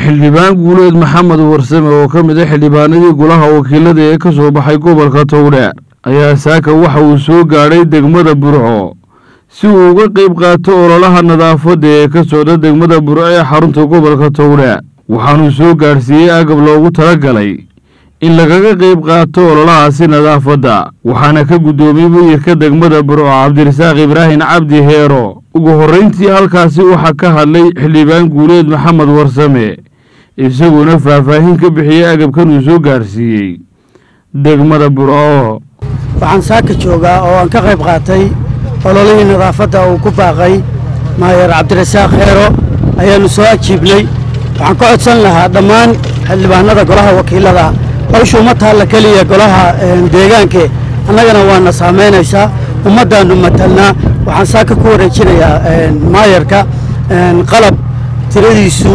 xildhibaan guuleed maxamed warsame oo ka mid a xildhibaanadii golaha wakiilada ee ka soo baxay gobolka towdheer ayaa saaka waxa uu soo gaadhay degmada burco si uu uga qayb qaato ololaha nadaafadda ee ka socda degmada burco ee xarunta gobolka towdheer waxaanuu soo gaadhsiiyey agab loogu talagalay in lagaga qayb qaato ololahaasi nadaafadda waxaana ka guddoomiyey muyirka degmada burco cabdirasaaq ibraahim cabdi heero ugu horrayntii halkaasi waxaa ka hadlay xildhibaan guuleed maxamed warsame isaguna faahfaahin ka bixiyey agabkan uu soo gaadhsiiyey degmada burco waxaan saaka joogaa oo aan ka qayb qaatay ololihii nadaafadda uu ku baaqay maayer cabdirasaaq heero ayaannu soo ajiibnay waxaan ka codsan lahaa dhammaan xildhibaanada golaha wakiilada hawshu uma taalla keliya golaha deegaanke annagana waana saamaynaysaa ummaddaannu matalnaa waxaan saaka ku wareejinayaa maayarka qalab tiradiisu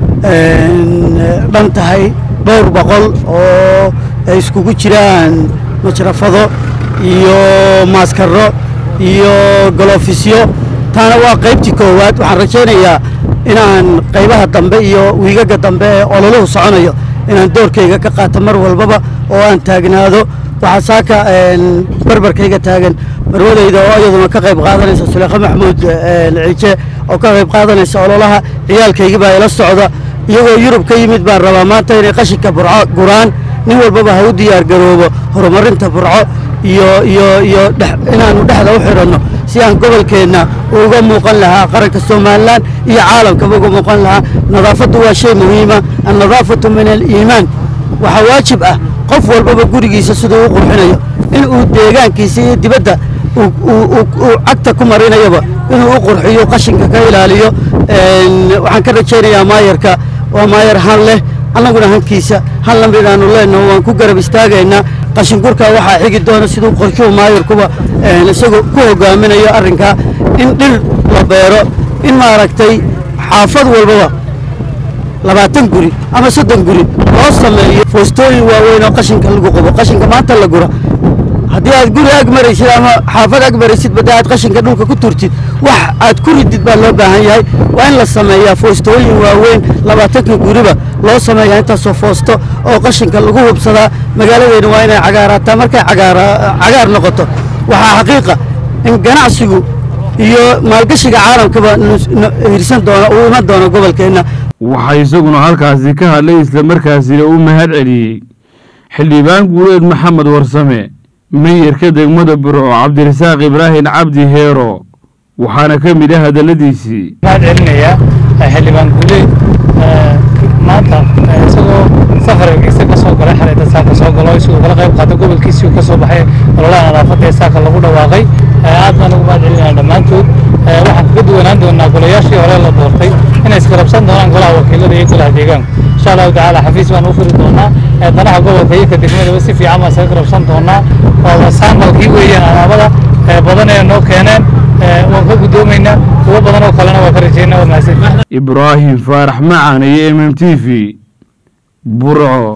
dhan tahay dhowr boqol oo ay iskugu jiraan majrafado iyo maaskaro iyo golofisyo taana waa qaybtii koowaad waxaan rajaynayaa inaan qaybaha dambe iyo wiigaga dambe ee ololuhu soconayo inaan doorkayga ka qaato mar walbaba oo aan taagnaado waxaa saaka barbarkayga taagan marwadayda oo iyaduna ka qayb qaadanaysa suleekha maxamuud ciije oo ka qayb qaadanaysa ololaha ciyaalkaygi baa ila socda iyagoo yurub ka yimid baan rabaa maanta inay qashinka burco guraan nin walbaba ha u diyaar garoobo horumarinta burco iyo iyo iyo inaannu dhexda u xidhanno si aan gobolkeenna uga muuqan lahaa qaranka somalilan iyo caalamkaba uga muuqan lahaa nadaafaddu waa shay muhiima annadaafatu min aliimaan waxaa waajib ah qof walbaba gurigiisa siduu u qurxinayo in uu deegaankiisa iyo dibadda uu cagta ku marinayaba inuu u qurxiyo qashinka ka ilaaliyo waxaan ka rajaynayaa maayarka waa maayar han leh annaguna hankiisa han la midaanu leenaho waan ku garab istaagaynaa qashingurka waxaa xigi doona siduu qorshuhu maayarkuba isagoo ku hogaaminayo arrinkaa in dhir la beero in maaragtay xaafad walbaba labaatan guri ama soddon guri loo sameeyo foostooyin waaweyn oo qashinka lagu qabo qashinka maanta la gura haddii aad guri ag maraysid ama xaafad ag maraysid badda aad qashinka dhulka ku turtid wax aad ku ridid baa loo baahan yahay waa in la sameeyaa foostooyin waaweyn labaatanka guriba loo sameeyaa intaasoo foosto oo qashinka lagu hubsadaa magaaladeena waa inay cagaaraataa markay cagaar noqoto waxaa xaqiiqa in ganacsigu iyo maalgashiga caalamkaba hirsan doona uu iman doono gobolkeenna waxaa isaguna halkaasi ka hadlay islamarkaasina uu mahad celiyey xildhibaan guuleed maxamed warsame meyirka degmada burco cabdirasaaq ibraahim cabdi heero waxaana ka mid ah hadalladiisii mahad celinayaa xildhibaan guuleed maanta isagoo safarkiisa ka soo galay xalayda saaka soo galo isagoo kala qayb qaata gobolkiisii uu ka soo baxay ololaha nadaafadda ee saaka lagu dhawaaqay aad baan ugu mahad celinaya dhammaantood waxaan kaga duwanaan doonaa golayaashii hore la doortay inay iskarabsan doonaan golaha wakiilada iyo golaha deegaanka insha allahu tacaala xafiis baan u furi doonaa danaha gobolka iyo ka degmadaba si fiican baan isaga karabsan doonaa waa saamalkii weeyaan alaabada badan ee noo keeneen waan ka guddoomaynaa kuwo badan oo kalena waa ka rajaynaa waa mahadsan ibraahim faarax macaan iyo m m t v burco